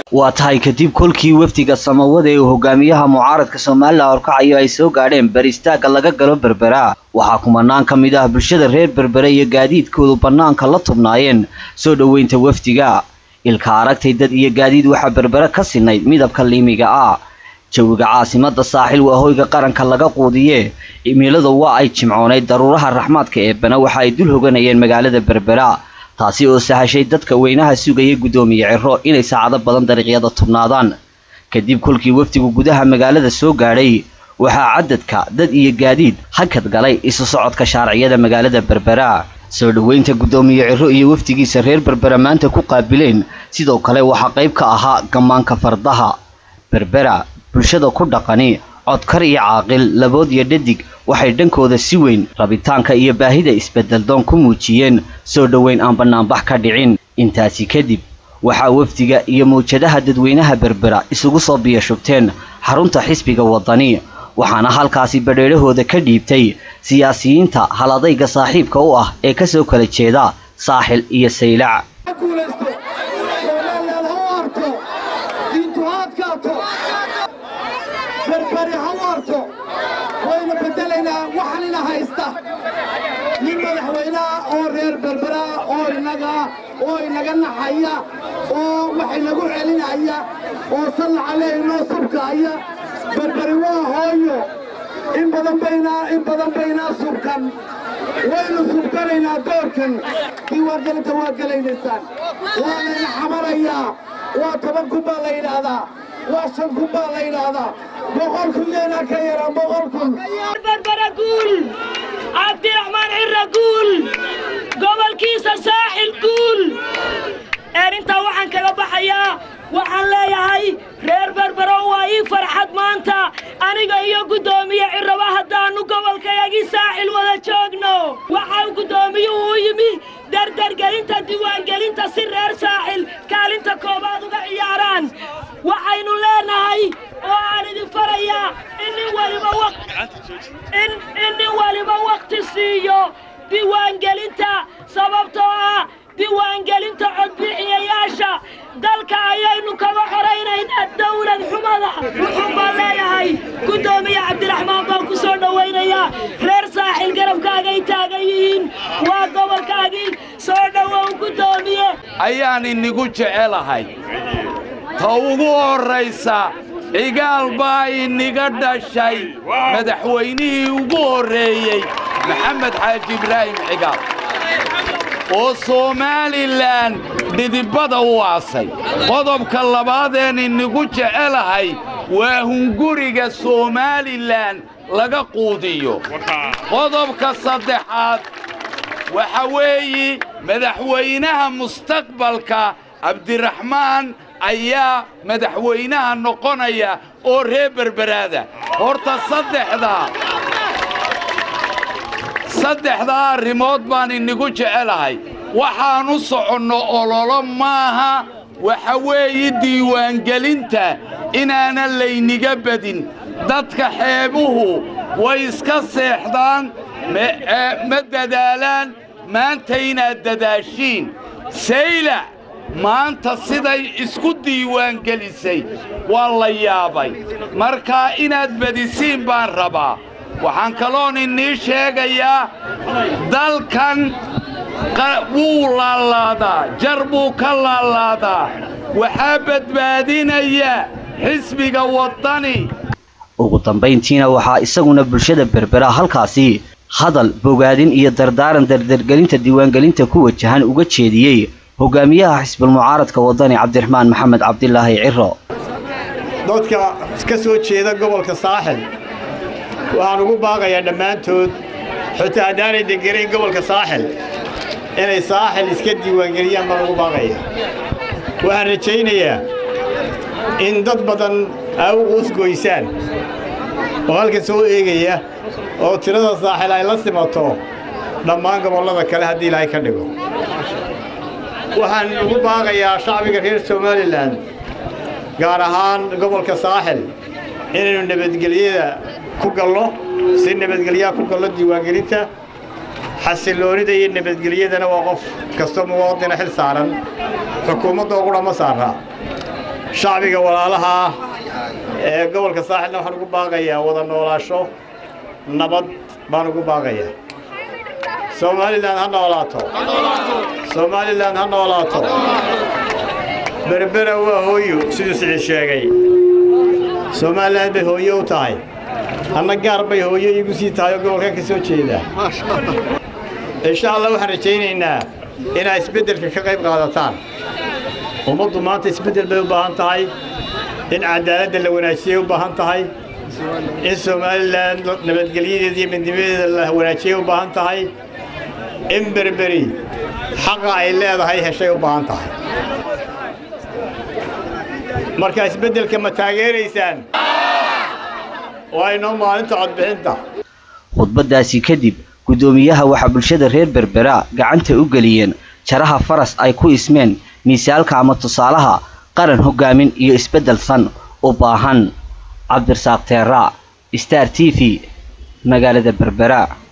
waa tahay kadib kolkii wafdiga samawada ee uu hogaamiyaha mucaaradka somalilan horkacayo ay soo gaadheen baristaagga laga galo berbera waxaa kumanaan ka mid ah bulshada reer berbere iyo gaadiidkoodu bannaanka la tubnaayeen soo dhoweynta wafdiga ilka aragtay dad iyo gaadiid waxaa berbere ka sinayd midabka liimiga ah jawiga caasimada saaxil waa hoyga qaranka laga quudiye cimiladu waa ay jimcoonayd daruuraha raxmaadka eebana waxa ay dul hoganayeen magaalada berbera taasi oo sahashay dadka weynaha sugaya guddoomiye ciro inay saacado badan dariiqyada tubnaadaan kadib kolkii wafdigu gudaha magaalada soo gaadhay waxaa cadadka dad iyo gaadiid hakad galay isu socodka shaarciyada magaalada berbera soo dhoweynta guddoomiye ciro iyo wafdigiisa reer berbera maanta ku qaabileen sidoo kale waxaa qayb ka ahaa gammaanka fardaha berbera bulshada ku dhaqani codkar iyo caaqil labood iyo dhadig waxay dhankooda si weyn rabitaanka iyo baahida isbeddeldoon ku muujiyeen soo dhoweyn aan bannaanbax ka dhicin intaasi kadib waxaa wafdiga iyo mawjadaha dadweynaha berbera isugu soo biyashubteen xarunta xisbiga waddani waxaana halkaasi badheedhahooda ka dhiibtay siyaasiyiinta haladayga saaxiibka u ah ee ka soo kala jeeda saaxil iyo saylac berberi ha waarto wayna beddelaynaa waxanina haysta nin madaxweyneha oo reer berbera oo inaga oo inaga naxaya oo wax inagu celinaya oo sallaca leeynoo subkaaya berberi waa hooyo in badan baynaa in badan baynaa subkan waynu subkanaynaa doorkan diiwaangelinta waa gelaynaysaan waa layna xamarayaa waa toban kun baa la yidhaahdaa waa shan kun baa la yidhaahdaa boqol kun yeenaa ka yaraan boqol kun berbera guul cabdiraxmaan cirra guul gobolkiisa saaxil guul erintaa waxaan kaga baxayaa waxaan leeyahay reer berbero waa ii farxad maanta aniga iyo guddoomiye cirraba haddaannu gobolkayagii saaxil wada joogno waxaa guddoomiyuhu u yimi dardargelinta diiwaangelinta si reer saaxil kaalinta koobaad uga ciyaaraan waxaynu leenahay oo aan idin farayaa in nin waliba wakhti siiyo diiwaangelinta sababtoo ah diiwaangelinta codbixiyayaasha dalka ayaynu kaga xoraynaynaa dawlad xumada wuxuun baan leeyahay guddoomiye cabdiraxmaan baan ku soo dhowaynayaa reer saaxil garabkaagay taagan yihiin waa gobolkaagii soo dhowow guddoomiye ayaan inigu jecelahay ta ugu horraysa cigaal baa iniga dhashay madaxweynihii ugu horreeyey maxamed xaaji ibraahim cigaal oo somalilan dhidibada u aasay qodobka labaadeen inigu jecelahay waa hunguriga somalilan laga quudiyo qodobka saddexaad waxa weeyi madaxweynaha mustaqbalka cabdiraxmaan ayaa madaxweynaha noqonaya oo reer berberaada horta saddexdaa saddexdaa arrimood baan inigu jecelahay waxaan u soconno ololo maaha waxa weeye diiwaangelinta inaanan layniga badin dadka xeebuhu way iska seexdaan ma dadaalaan maanta inaad dadaashiin saylac maanta siday isku diiwaangelisay waa la yaabay markaa inaad badisiin baan rabaa waxaan kaloon inii sheegayaa dalkan wuu laalaadaa jar buu ka laalaadaa waxaa badbaadinaya xisbiga waddani ugu dambayntiina waxaa isaguna bulshada berbera halkaasi hadal bogaadin iyo dardaaran dardargelinta diiwaangelinta ku wajahan uga jeediyey hogaamiyaha xisbulmucaaradka waddani cabdiraxmaan maxamed cabdilaahi ciro dadka ka soo jeeda gobolka saaxil waxaan ugu baaqayaa dhammaantood xitaa haddaanay deganayn gobolka saaxil inay saaxil iska diiwaangeliyaan baan ugu baaqaya waxaan rajaynayaa in dad badan ay u quusgoysaan oo halkan soo eegaya oo tirada saaxil ay la simato dhammaan gobollada kale haddii ilaahay ka dhigo waxaan ugu baaqayaa shacbiga reer somalilan gaar ahaan gobolka saaxil inaynu nabadgelyada ku gallo si nabadgelyaha ku gallo diiwaangelinta xasilloonida iyo nabadgelyadana waa qof kastoo muwaadina xil saaran xukuumadda ugu dhamma saaraa shacbiga walaalaha ah ee gobolka saaxilna waxaan ugu baaqayaa wada noolaasho nabad baan ugu baaqayaa somalilan ha noolaato somalilan ha noolaato berbera waa hooyo siduu siciid sheegay somalilan bay hooyo u tahay anna gaar bay hooyo iigu sii tahay oo gobolkan ka soo jeedaa insha allah waxaan rajaynaynaa inaa isbeddelka ka qayb qaadataan ummaddu maanta isbeddel bay u baahan tahay in cadaaladda la wanaajiyay u baahan tahay in somalilan nabadgelyadeeda iyo midnimadeeda la wanaajiyay u baahan tahay in berberi xaqa ay leedahay heshay u baahan tahay marka isbeddelka ma taageeraysaan waa inoo maalinta codbixinta khudbadaasi kadib guddoomiyaha waxaa bulshada reer berbera gacanta u geliyeen jaraha faras ay ku ismeen miisaalka ama tusaalaha qaran hogaamin iyo isbeddel san u baahan cabdirasaaq teera star t v magaalada berbera